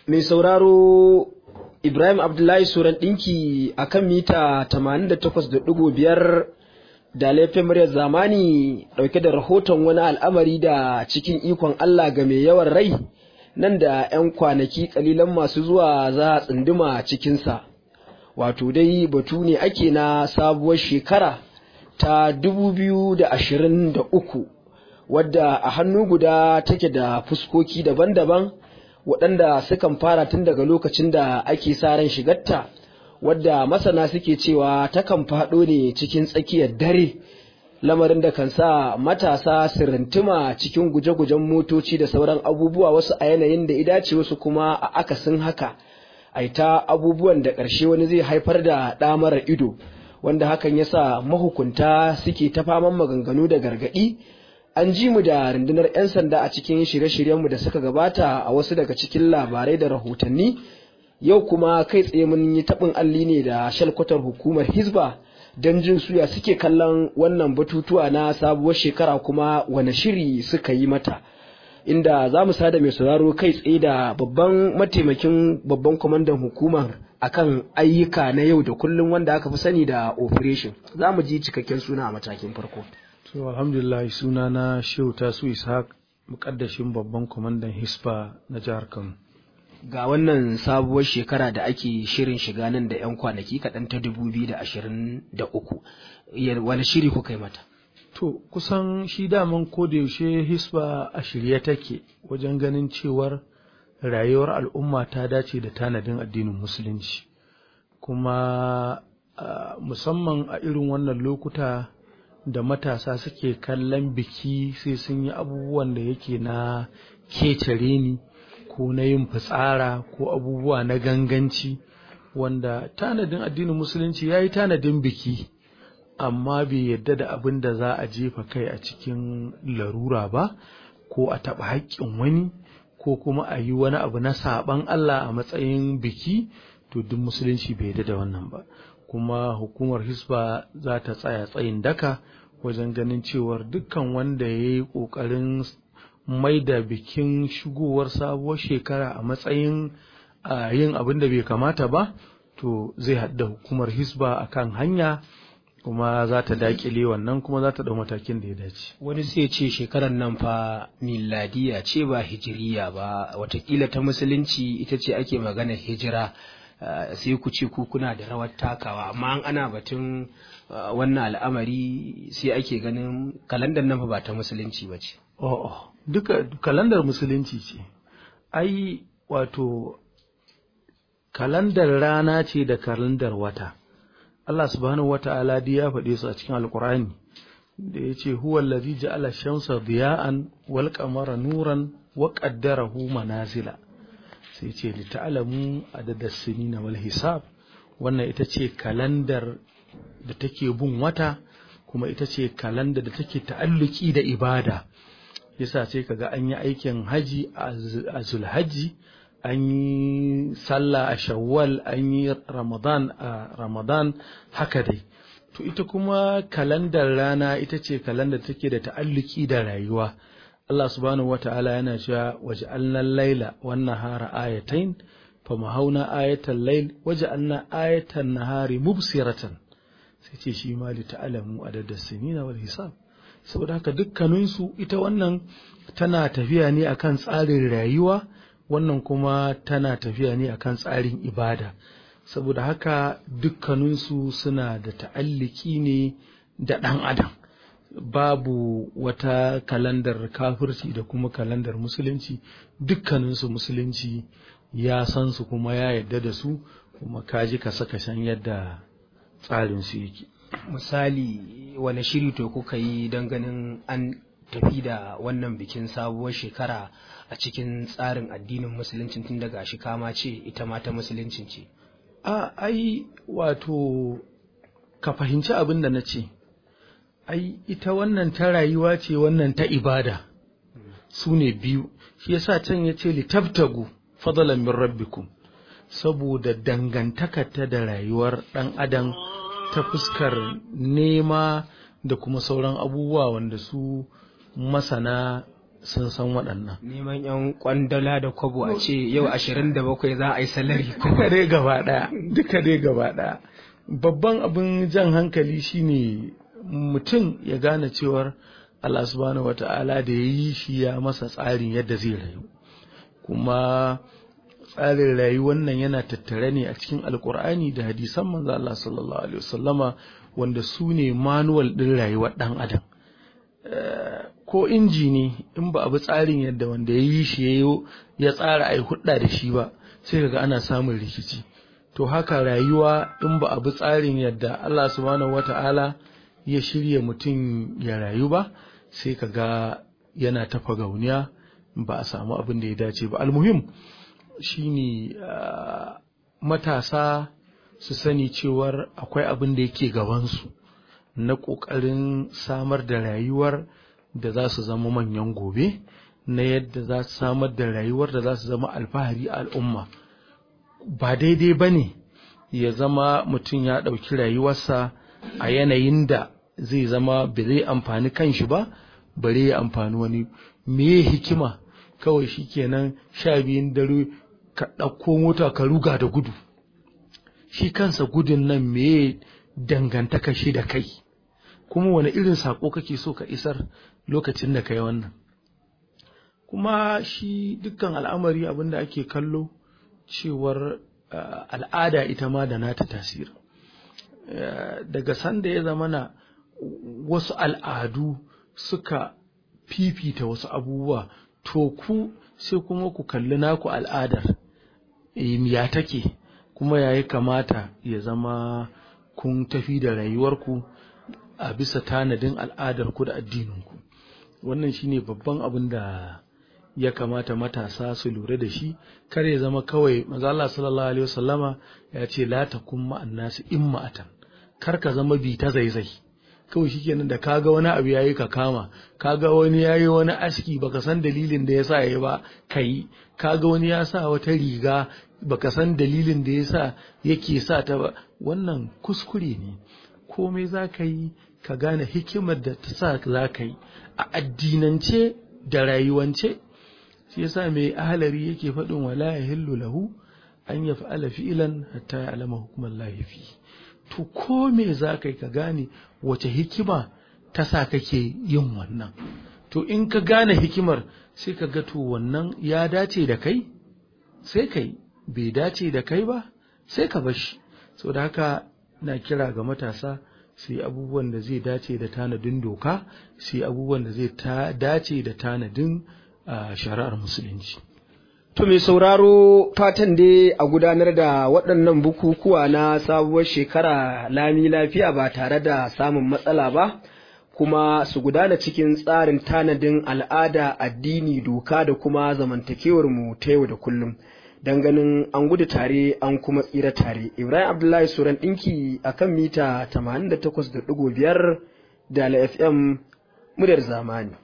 mai sauraro Ibrahim Abdullahi Suran ɗinki a kan mita 88.5 da laifin muryar zamani ɗauke da rahoton wani al'amari da cikin ikon Allah ga mai yawan rai nan da 'yan kwanaki ƙalilan masu zuwa za a tsunduma cikinsa. Wato dai batu ne ake na sabuwar shekara ta 2023 wadda a hannu guda take da fuskoki daban-daban. waɗanda sukan fara tun daga lokacin da ake sa ran shigarta wadda masana suke cewa takan faɗo ne cikin tsakiyar dare lamarin da kan sa matasa su rintuma cikin guje-gujen motoci da sauran abubuwa wasu a yanayin da idace wasu kuma a akasin haka aita abubuwan da ƙarshe wani zai haifar da ɗa mara ido wanda hakan ya sa mahukunta suke ta faman maganganu da gargaɗi an ji mu da rundunar 'yan sanda a cikin shirye-shiryenmu da suka gabata a wasu daga cikin labarai da rahotanni yau kuma kai tsaye mun yi taɓin alli ne da shalkwatar hukumar hisba don jin suya suke kallon wannan batutuwa na sabuwar shekara kuma wane shiri suka yi mata inda za mu sada mai sauraro kai tsaye da babban mataimakin babban kwamandan hukumar akan ayyuka na yau da kullum wanda aka fi sani da operation za mu ji cikakken suna a matakin farko To alhamdulillah suna na Shehu Tasu Ishaq mukaddashin babban kwamandan Hisba na jihar Kano. Ga wannan sabuwar shekara da ake shirin shiga nan da 'yan kwanaki kaɗan ta dubu biyu da ashirin da uku. Wani shiri kuka yi mata? To kusan shi daman yaushe Hisba a shirye take wajen ganin cewar rayuwar al'umma ta dace da tanadin addinin Musulunci. Kuma uh, musamman a irin wannan lokuta da matasa suke kallon biki sai sun yi abubuwan da yake na kecere ni ko na yin fitsara ko abubuwa na ganganci wanda tanadin addinin musulunci ya yi tanadin biki amma bai yadda da abin da za a jefa kai a cikin larura ba ko a taɓa haƙƙin wani ko kuma a yi wani abu na saɓan Allah a matsayin biki to duk musulunci bai yadda da wannan ba kuma hukumar hisba za ta tsaya tsayin daka wajen ganin cewar dukkan wanda ya yi ƙoƙarin mai da bikin shigowar sabuwar shekara a matsayin yin abin da bai kamata ba to zai haɗa hukumar hisba a kan hanya kuma za ta daƙile wannan kuma za ta ɗau matakin da ya dace. Wani sai ce shekarar nan fa miladiya ce ba hijiriya ba watakila ta musulunci ita ce ake maganar hijira sai ku ce ku kuna da rawar takawa amma an ana batun wannan al'amari sai ake ganin kalandar nan ba ta musulunci ba ce. Oh, duka kalandar musulunci ce. Ai wato kalandar rana ce da kalandar wata. Allah subhanahu wa ta'ala ya faɗe su a cikin Alƙur'ani da ya ce huwa allazi ja'ala shamsa diya'an wal qamara nuran wa qaddarahu manazila. sai ce li ta'lamu adada sinina wal hisab wannan ita ce kalandar da take bin wata kuma ita ce kalandar da take ta'alluki da ibada yasa sai kaga an yi aikin haji a zulhaji an yi sallah a shawwal an yi ramadan a ramadan haka dai to ita kuma kalandar rana ita ce kalandar take da ta'alluki da rayuwa Allah subhanahu wa ta'ala yana cewa waj'alna al-laila wan nahara ayatain famahawna ayatal layl waj'alna ayatan nahari mubsiratan sai ce shi ma li ta'lamu adada sinina wal hisab saboda haka dukkanin su ita wannan tana tafiya ne akan tsarin rayuwa wannan kuma tana tafiya ne akan tsarin ibada saboda haka dukkanin su suna da ta'alliki ne da ɗan adam babu wata kalandar kafirci da kuma kalandar musulunci dukkaninsu musulunci ya san su kuma ya yadda da su kuma kaji ka saka shan yadda tsarinsu yake misali wani shiri to kuka yi don ganin an tafi da wannan bikin sabuwar shekara a cikin tsarin addinin musulunci tun daga shi kama ce ita ma ta musuluncin ce a ai wato ka fahimci abin da na ce ai ita wannan ta rayuwa ce wannan ta ibada su ne biyu shi yasa can ya ce litabtagu fadalan min rabbikum saboda dangantakarta da rayuwar ɗan adam ta fuskar nema da kuma sauran abubuwa wanda su masana sun san waɗannan neman yan kwandala da kwabo a ce yau ashirin da bakwai za a yi salari duka dai gaba ɗaya duka dai gaba ɗaya babban abin jan hankali shine mutum ya gane cewar Allah subhanahu wata'ala da ya yi shi ya masa tsarin yadda zai rayu kuma tsarin rayuwar nan yana tattare ne a cikin alkur'ani da hadisan manzo Allah sallallahu alaihi wasallama wanda su ne manual din rayuwar dan adam ko inji ne in ba a bi tsarin yadda wanda ya yi shi ya tsara ai hudda da shi ba sai kaga ana samun rikici to haka rayuwa in ba a bi tsarin yadda Allah subhanahu wata'ala ya shirya mutum ya rayu ba sai ka ga yana tafa gauniya ba a samu abin da ya dace ba almuhim shine matasa su sani cewar akwai abin da yake gabansu na ƙoƙarin samar da rayuwar da za su zama manyan gobe na yadda za su samar da rayuwar da za su zama alfahari a al'umma ba daidai ba ne ya zama mutum ya ɗauki rayuwarsa a yanayin da zai zama ba zai amfani kanshi ba bare ya amfani wani meye hikima kawai shikenan sha biyun dare ka ɗauko mota ka ruga da gudu shi kansa gudun nan meye dangantaka shi da kai kuma wani irin saƙo kake so ka isar lokacin da ka yi wannan kuma shi dukkan al'amari abin da ake kallo cewar al'ada ita ma da nata tasiri daga sanda ya zama na wasu al'adu suka fifita wasu abubuwa to ku sai kuma ku kalli naku al'adar ya take kuma ya kamata ya zama kun tafi da rayuwarku a bisa tanadin al'adarku da addininku wannan shine babban abin da ya kamata matasa su lura da shi kar ya zama kawai maza Allah sallallahu alaihi wasallama ya ce la takun ma'an nasi imma'atan kar ka zama bi ta zaizai kawai shikenan da kaga wani abu yayi ka kama kaga wani yayi wani aski baka san dalilin da yasa yayi ba kai kaga wani ya sa wata riga baka san dalilin da yasa yake sa ta ba wannan kuskure ne komai za ka yi ka gane hikimar da ta sa za ka yi a addinance da rayuwance shi yasa mai ahalari yake faɗin wala yahillu lahu an yaf'ala fi'lan hatta ya'lama hukman lahi fi to ko me za ka yi ka gane wace hikima ta sa kake yin wannan to in ka gane hikimar sai ka ga to wannan ya dace da kai sai kai bai dace da kai ba sai ka bar shi da haka na kira ga matasa su yi abubuwan da zai dace da tanadin doka su yi abubuwan da zai dace da tanadin shari'ar musulunci To mai sauraro fatan dai a gudanar da waɗannan bukukuwa na sabuwar shekara lami lafiya ba tare da samun matsala ba, kuma su gudana cikin tsarin tanadin al'ada, addini, doka da kuma zamantakewar mu ta yau da kullum. Don ganin an gudu tare an kuma tsira tare. Ibrahim Abdullahi Suran ɗinki a kan mita 88.5 da FM muryar zamani.